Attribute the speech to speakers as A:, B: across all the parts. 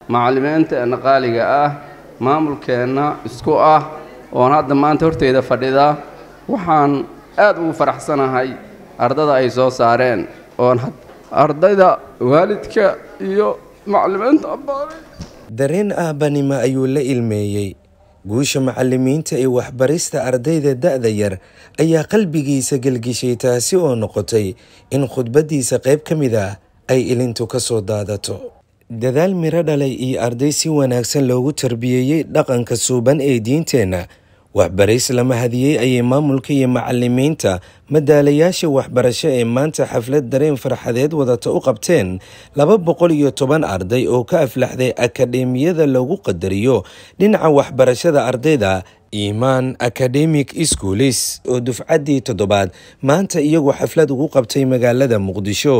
A: macallimiinteenna qaaliga ah maamulkeenna isku ah oon hadda maanta horteyda fadhida waxaan aad ugu faraxsanahay ardada ay soo saareen oon ardayda waalidka iyo macallimiinta abbaaray
B: dareen aabbanimo ayuu la ilmeeyey guusha macallimiinta ee waxbarista ardayda da'da yar ayaa qalbigiisa gelgishay taasi oo noqotay in khudbaddiisa qayb ka mid ah ay ilintu ka soo daadato dadaal miro dhalay iyo arday si wanaagsan loogu tarbiyeeyey dhaqanka suuban ee diinteenna waxbarays lama hadiyey ayay maamulka iyo macallimiinta madaalayaasha waxbarasho ee maanta xaflad dareen farxadeed wadata u qabteen laba boqol iyo toban arday oo ka aflaxday akademiyada lagu qadariyo dhinaca waxbarashada ardayda imaan academic schoolis oo dufcaddii toddobaad maanta iyagu xaflad ugu qabtay magaalada muqdisho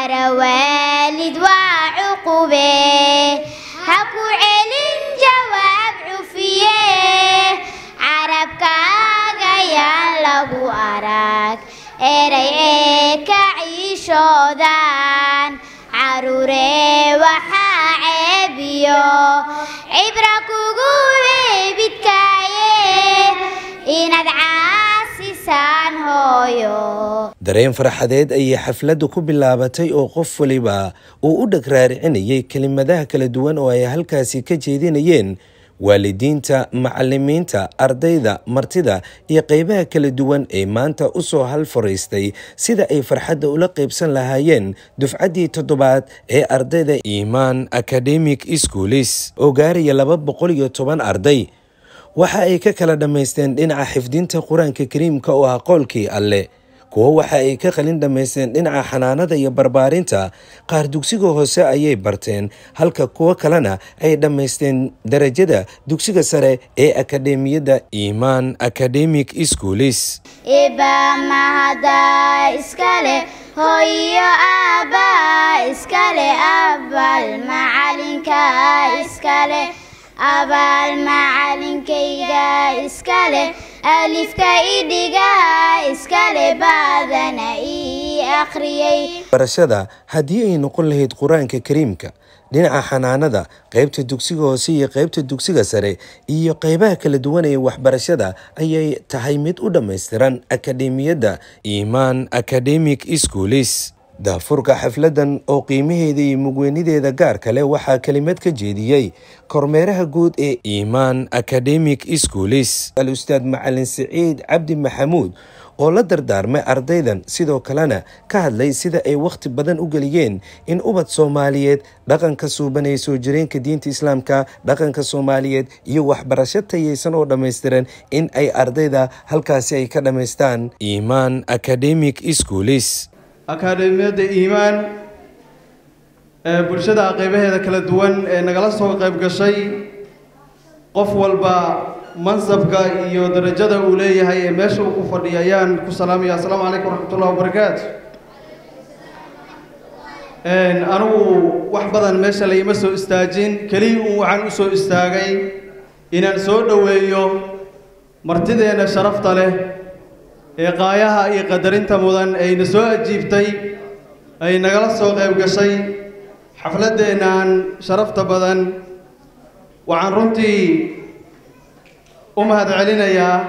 C: eray ee ka ciishoodan caruuree waxaa ceebiyo cibra kugu weebidkaaye inaad caasisaan hooyo
B: dareen farxadeed ayay xafladdu ku bilaabatay oo qof waliba uu u dheg raaricinayay kelimadaha kala duwan oo ay halkaasi ka jeedinayeen waalidiinta macallimiinta ardayda martida iyo qeybaha kala duwan ee maanta u soo hal fariistay sida ay farxadda ula qeybsan lahaayeen dufcaddii toddobaad ee ardayda imaan academic schoolis oo gaaraya laba boqol iyo toban arday waxa ay ka kala dhammaysteen dhinaca xifdinta qur-aanka kariimka oo ah qoolkii alle kuwo waxa ay ka qalin dhammaysteen dhinaca xanaanada iyo barbaarinta qaar dugsiga hoose ayay barteen halka kuwo kalena ay dhammaysteen darajada dugsiga sare ee akademiyadda imaan academic schoolis
C: iba mahada iskale hooyo aaba iskale abal macalinka iskale abaal macalinkayga iskale alifka idhiga iskale baadana ii akhriyey
B: barashada haddii ay noqon lahayd qur-aanka kariimka dhinaca xanaanada qaybta dugsiga hoose iyo qaybta dugsiga sare iyo qeybaha kala duwan ee waxbarashada ayay tahay mid u dhammaystiran akademiyadda imaan academic schoolis daafurka xafladan oo qiimaheeda iyo mugweynideeda gaar kale waxaa kelimad ka jeediyey kormeeraha guud ee imaan academic schoolis al ustaad macalin siciid cabdi maxamuud oo la dardaarmay ardaydan sidoo kalena ka hadlay sida ay wakhti badan u geliyeen in ubad soomaaliyeed dhaqanka suuban ee soo jireenka diinta islaamka dhaqanka soomaaliyeed iyo waxbarasho tayaysan oo dhammaystiran in ay ardayda halkaasi ay ka dhammaystaan imaan academic schoolis
D: akaademiyadda iimaan ee bulshada qeybaheeda kala duwan ee nagala soo qayb gashay qof walba mansabka iyo darajada uu leeyahay ee meesha uu ku fadhiya ayaan ku salaamaya assalaamu calaykum waraxmatullahi wabarakaatu anigu wax badan meesha layma soo istaajin keliya uun waxaan u soo istaagay inaan soo dhoweeyo martideenna sharafta leh ee qaayaha iyo qadarinta mudan ayna soo ajiibtay ay nagala soo qayb gashay xafladdeennan sharafta badan waxaan runtii u mahad celinayaa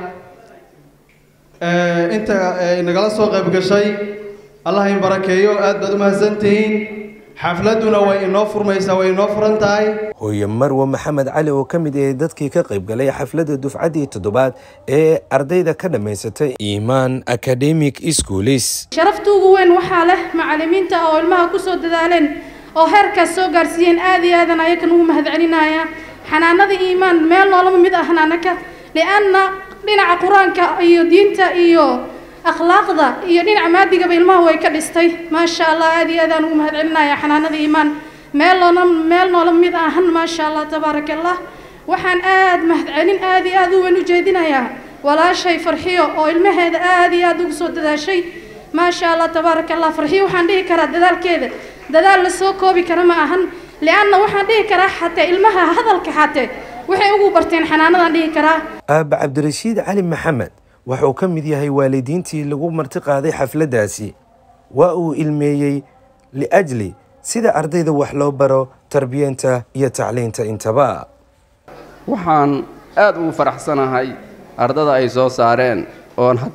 D: inta ay nagala soo qayb gashay allah in barakeeyo aad baad u mahadsantihiin xafladduna way inoo furmaysaa way inoo furan tahay
B: hooye marwe maxamed cali oo ka mid ahay dadkii ka qayb galay xafladda dufcaddii toddobaad ee ardayda ka dhammaysatay imaan academic schoolis
E: sharafta ugu weyn waxaa leh macallimiinta oo ilmaha ku soo dadaaleen oo heerkaas soo gaarsiiyeen aad iyo aadan ayakan ugu mahad celinaya xanaanada iimaan meel noolama mid ahna anaka lianna dhinaca qur-aanka iyo diinta iyo akhlaaqda iyo dhinaca maadigaba ilmaha way ka dhistay maasha allah aad iyo aadaan ugu mahad celinaya xanaanada iimaan meel loona meel noola mid ahan maasha allah tabaaraka allah waxaan aad mahad celin aad iyo aad u weyn u jeedinayaa walaashay farxiyo oo ilmaheeda aad iyo aad ugu soo dadaashay maasha allah tabaaraka allah farxiyo waxaan dhihi karaa dadaalkeeda dadaal la soo koobi kara ma ahan lianna waxaan dhihi karaa xatee ilmaha hadalka xatee waxay ugu barteen xanaanadaan dhihi karaa
B: aaba cabdirashiid cali maxamed wuxuu ka mid yahay waalidiintii lagu marti qaaday xafladdaasi waa uu ilmeeyey liajli sida ardayda wax loo baro tarbiyeenta iyo tacliinta intaba
A: waxaan aad ugu faraxsanahay ardada ay soo saareen oon had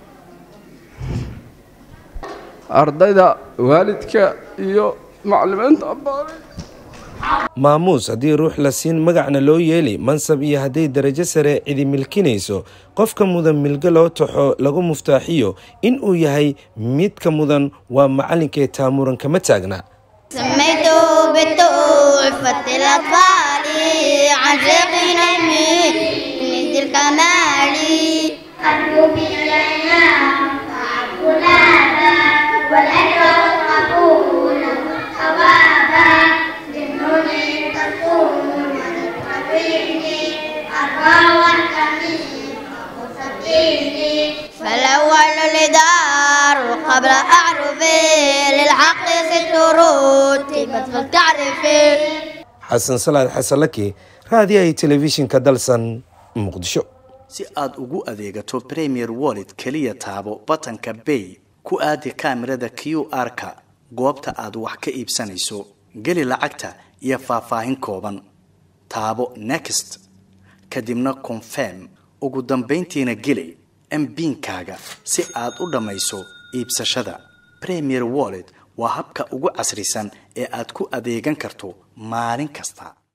A: ardayda waalidka iyo macallimiinta abaaray
B: maamuus haddii ruux la siin magacna loo yeeli mansab iyo hadday darajo sare cidi milkinayso qofka mudan milgo loo taxo lagu muftaaxiyo in uu yahay midka mudan waa macallinkee taamuran kama taagna
C: سميته بتحفة الأطفال عن شيخ نمي من الكمال أرجو بالله وأقول هذا والأجر قبول ثوابا جنون تصوم وتقويني أربع والكمين فالأول لدار قبل أعرفي للحق ست رتبت فلتعرفي
B: xasan salaad xasanlaki raadiyahay telefishinka dalsan muqdisho
F: si aad ugu adeegato premier wallet keliya taabo batanka bay ku aadi kaamirada q r-ka goobta aad wax ka iibsanayso geli lacagta iyo faahfaahin kooban taabo next kadibna confirm ugu dambayntiina geli mbiinkaaga si aad u dhammayso iibsashada premier wallet waa habka ugu casrisan ee aad ku adeegan karto maalin kasta